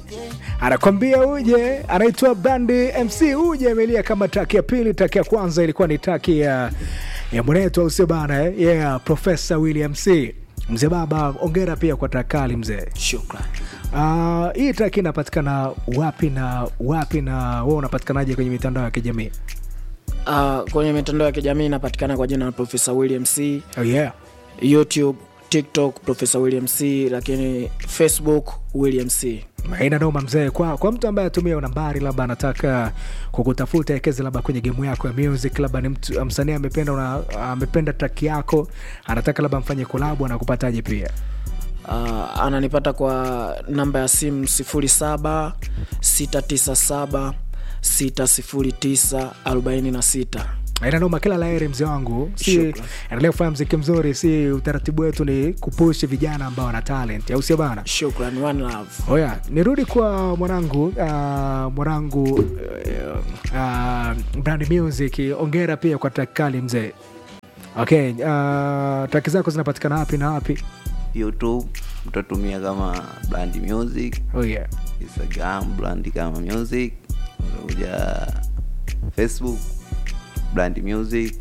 anakwambia uje, anaitwa Brandi MC uje, amelia kama taki ya pili. Taki ya kwanza ilikuwa ni taki ya ya mwenetu, au sio bana? eh? Yeah, Profesa William C mzee baba, ongera pia kwa takali mzee. Shukran. Uh, hii taki inapatikana wapi na wapi, na wewe unapatikanaje kwenye mitandao ya kijamii? Uh, kwenye mitandao ya kijamii inapatikana kwa jina la Profesa William C, Oh, yeah. YouTube, TikTok Profesa William C, lakini Facebook William C. Haina noma mzee. Kwa, kwa mtu ambaye atumia nambari labda anataka kukutafuta ekeze labda kwenye gemu yako ya music, labda ni mtu msanii amependa una, amependa track yako anataka labda mfanye kolabo, anakupataje pia? Uh, ananipata kwa namba ya simu 07 697 609 46. Haina noma, kila laheri mzee wangu, si Shukran. endelea kufanya mziki mzuri, si utaratibu wetu ni kupush vijana ambao wana talent, au sio bana? Shukran, one love. Oya, nirudi kwa mwanangu uh, mwanangu uh, uh, Brand Music, ongera pia kwa track kali mzee. Okay, uh, track zako zinapatikana wapi na wapi? youtube utatumia kama brand music Oh yeah. instagram brand kama music utakuja facebook brand music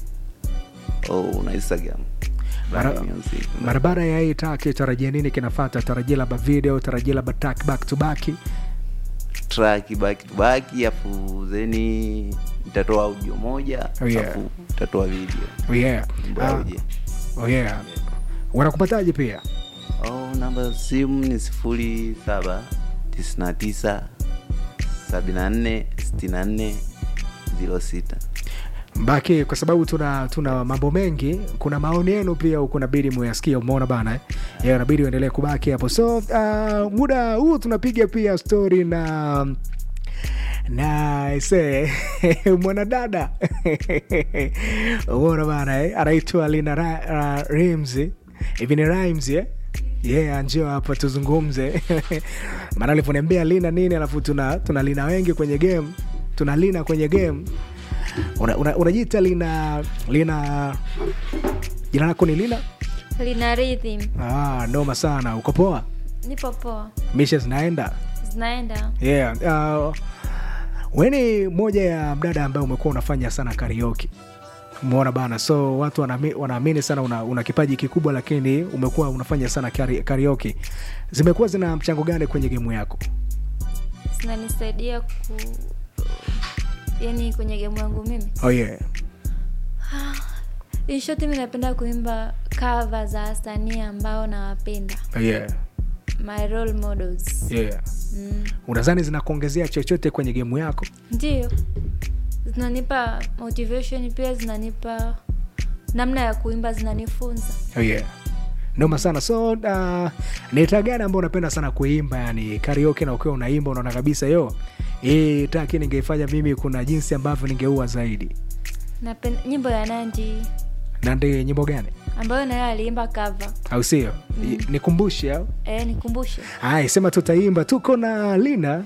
au na instagram brand Mara- music Barabara ya hii track tarajia nini kinafata? Tarajia labda video, tarajia labda track back to back. track back to back afu zeni nitatoa audio moja Oh, yeah. afu nitatoa video Oh yeah. Nyimbo Uh, audio. oh yeah. Wanakupataje pia? Oh, namba ya simu ni sifuri saba tisini na tisa sabini na nne sitini na nne ziro sita. Mbaki kwa sababu tuna tuna mambo mengi, kuna maoni yenu pia huku inabidi muyasikia, umeona bana eh? Yeah, inabidi uendelee kubaki hapo. So uh, muda huu tunapiga pia story na na ise mwanadada umeona bana eh? anaitwa Lina Ra, Ra, Rims hivi ni Rhymes eh? yeah, njoo hapa tuzungumze maana alivyoniambia Lina nini, alafu tuna tuna Lina wengi kwenye game, tuna Lina kwenye game unajiita una, unajiita lina lina jina lako ni lina lina rhythm ah, noma sana uko poa nipo poa misha zinaenda zinaenda yeah. uh, weni moja ya mdada ambaye umekuwa unafanya sana karaoke umeona bana so watu wanami- wanaamini sana una, una kipaji kikubwa lakini umekuwa unafanya sana kari- karaoke zimekuwa zina mchango gani kwenye gemu yako zinanisaidia ku yani kwenye gemu yangu mimi oh, yeah. inshoti mi napenda kuimba cover za wasanii ambao nawapenda Oh, yeah. my role models Yeah. mm. unadhani zinakuongezea chochote kwenye gemu yako ndio zinanipa motivation pia zinanipa namna ya kuimba zinanifunza Oh, yeah. noma sana so uh, ni taa gani ambao unapenda sana kuimba yani karaoke na ukiwa unaimba unaona kabisa yo hii taki ningeifanya mimi kuna jinsi ambavyo ningeua zaidi napenda nyimbo ya nandi na ndi nyimbo gani ambayo nayo aliimba cover au sio mm. nikumbushe au e, nikumbushe Haya, sema tutaimba. Tuko na Lina.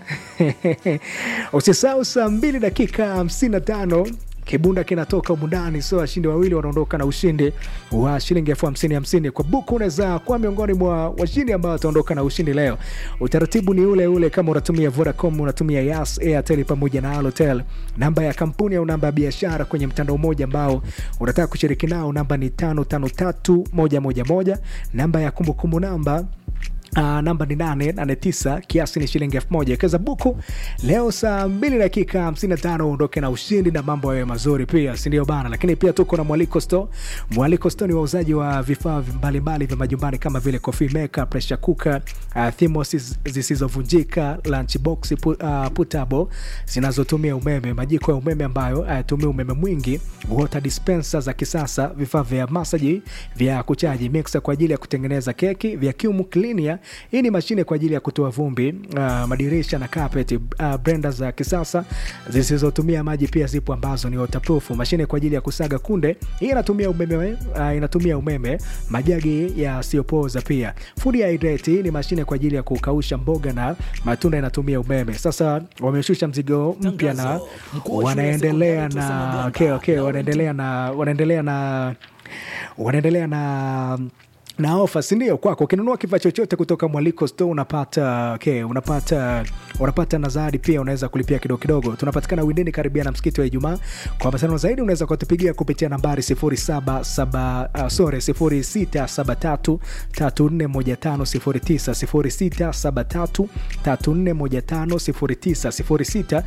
Usisahau saa mbili dakika hamsini na tano kibunda kinatoka umundani, so washindi wawili wanaondoka na ushindi wa shilingi elfu hamsini hamsini kwa buku. Unaweza kuwa miongoni mwa washindi ambao wataondoka na ushindi leo. Utaratibu ni ule ule, kama unatumia Vodacom, unatumia Yas, Airtel pamoja na Halotel. Namba ya kampuni au namba ya biashara kwenye mtandao mmoja ambao unataka kushiriki nao, namba ni tano tano tatu moja moja moja. Namba ya kumbukumbu namba Uh, namba ni 889 kiasi ni shilingi elfu moja wekeza buku leo saa 2 dakika 55 uondoke na ushindi na mambo yawe mazuri pia sindio bana lakini pia tuko na mwaliko sto mwaliko sto ni wauzaji wa vifaa mbalimbali vya majumbani kama vile coffee maker pressure cooker uh, thimos zisizovunjika lunch box pu, uh, putable zinazotumia umeme majiko ya umeme ambayo hayatumii umeme mwingi water dispenser za kisasa vifaa vya masaji vya kuchaji mixer kwa ajili ya kutengeneza keki vacuum cleaner hii ni mashine kwa ajili ya kutoa vumbi uh, madirisha na carpet uh, blender za kisasa zisizotumia maji pia zipo ambazo ni waterproof mashine kwa ajili ya kusaga kunde hii inatumia umeme uh, inatumia umeme majagi yasiyopooza pia food hydrate hii ni mashine kwa ajili ya kukausha mboga na matunda inatumia umeme sasa wameshusha mzigo mpya na Tangazo. Mkuu wa shule ya wanaendelea sekondari Tosa na Maganga, okay, okay, Daudi wanaendelea na wanaendelea na wanaendelea na na ofa sindio kwako ukinunua kifaa chochote kutoka mwaliko store unapata okay, unapata unapata na zawadi pia unaweza kulipia kidogo kidogo tunapatikana windini karibia na msikiti wa ijumaa kwa mawasiliano zaidi unaweza kutupigia kupitia nambari 07 uh, sorry 0673 3415 0673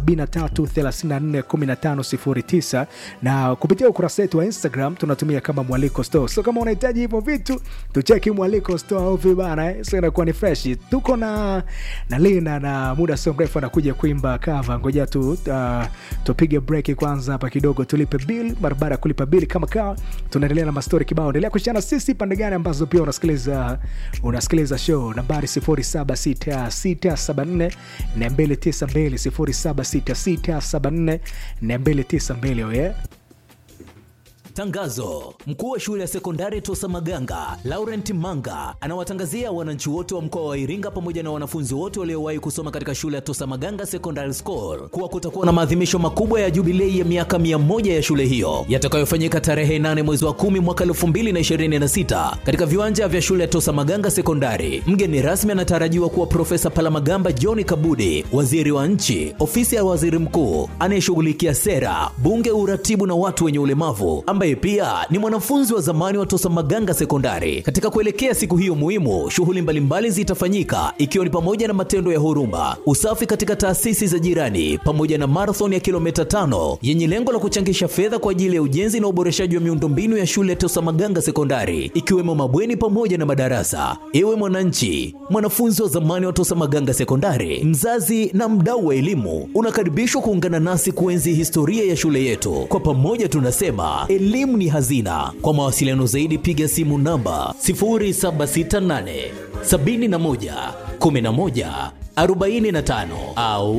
3415 na kupitia ukurasa wetu wa instagram tunatumia kama mwaliko store so kama unahitaji hivyo vitu tucheki mwaliko store au vibana eh? so inakuwa ni fresh tuko na na lina na muda sio mrefu anakuja kuimba kava ngoja tu uh, tupige break kwanza hapa kidogo tulipe bill barabara ya kulipa bill kama kawa tunaendelea na mastori kibao endelea kushana sisi pande gani ambazo pia unasikiliza unasikiliza show nambari 076674 292 076674 292 oh yeah Tangazo: mkuu wa shule ya sekondari Tosa Maganga Laurent Manga anawatangazia wananchi wote wa mkoa wa Iringa pamoja na wanafunzi wote waliowahi kusoma katika shule ya Tosa Maganga Secondary School kuwa kutakuwa na maadhimisho makubwa ya jubilei ya miaka mia moja ya shule hiyo yatakayofanyika tarehe 8 mwezi wa 10 mwaka 2026 katika viwanja vya shule ya Tosa Maganga Sekondari. Mgeni rasmi anatarajiwa kuwa Profesa Palamagamba John Kabudi, waziri wa nchi, ofisi ya waziri mkuu anayeshughulikia sera, bunge, uratibu na watu wenye ulemavu ambaye pia ni mwanafunzi wa zamani wa Tosa Maganga Sekondari. Katika kuelekea siku hiyo muhimu, shughuli mbalimbali zitafanyika ikiwa ni pamoja na matendo ya huruma, usafi katika taasisi za jirani, pamoja na marathon ya kilomita tano yenye lengo la kuchangisha fedha kwa ajili ya ujenzi na uboreshaji wa miundombinu ya shule ya Tosa Maganga Sekondari, ikiwemo mabweni pamoja na madarasa. Ewe mwananchi, mwanafunzi wa zamani wa Tosa Maganga Sekondari, mzazi na mdau wa elimu, unakaribishwa kuungana nasi kuenzi historia ya shule yetu. Kwa pamoja tunasema elimu ni hazina. Kwa mawasiliano zaidi piga simu namba 0768 71 11 45 au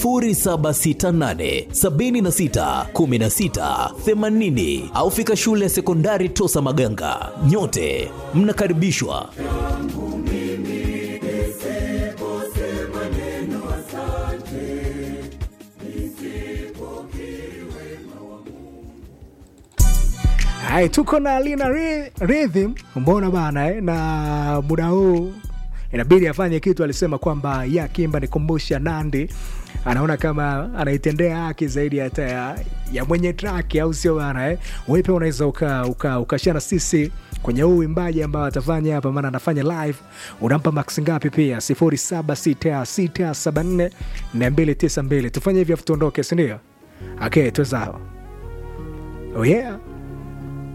0768 76 16 80 au fika shule ya sekondari Tosa Maganga. Nyote mnakaribishwa. Hai, tuko na Lina Ry- Rhythm, mbona bana eh? na muda huu inabidi afanye kitu. Alisema kwamba ya Kimba nikumbusha Nandi, anaona kama anaitendea haki zaidi hata ya, ya mwenye track, au sio bana eh? Wewe pia unaweza uka, uka, ukashana sisi kwenye huu uimbaji ambao atafanya hapa, maana anafanya live. Unampa max ngapi? Pia 076674 292 tufanye hivi afu tuondoke, si ndio? Okay, tuwezao. Oh yeah.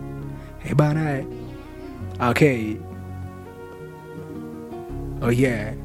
Eh bana eh. Okay. Oh yeah.